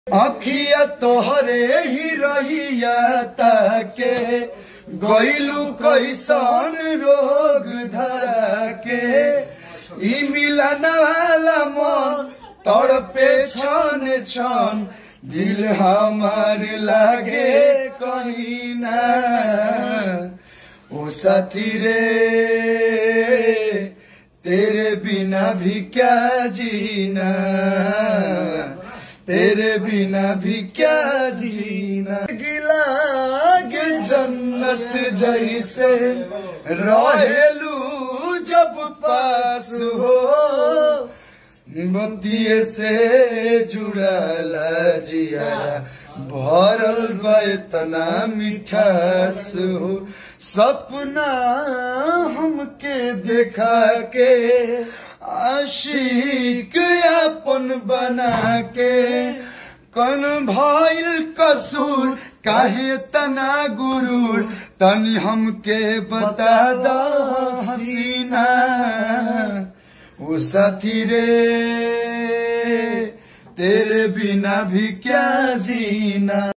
अखिया तोहरे ही रहिया ताके गईलू कैसन रोग धरा के ई मिलन वाला मन तड़पे छन छन दिल हमार लागे कहीं ना ओ साथी रे तेरे बिना भी क्या जीना तेरे बिना भी क्या जीना गिला गे जन्नत जैसे रहेलू जब पास हो बतिये से जुड़ल जियारा भरल बा इतना मिठास हो सपना हमके देखा के आशिक अपन बना के कन भइल कसूर काहे तना गुरूर तनी हमके बता द हसीना ओ साथी रे तेरे बिना भी क्या जीना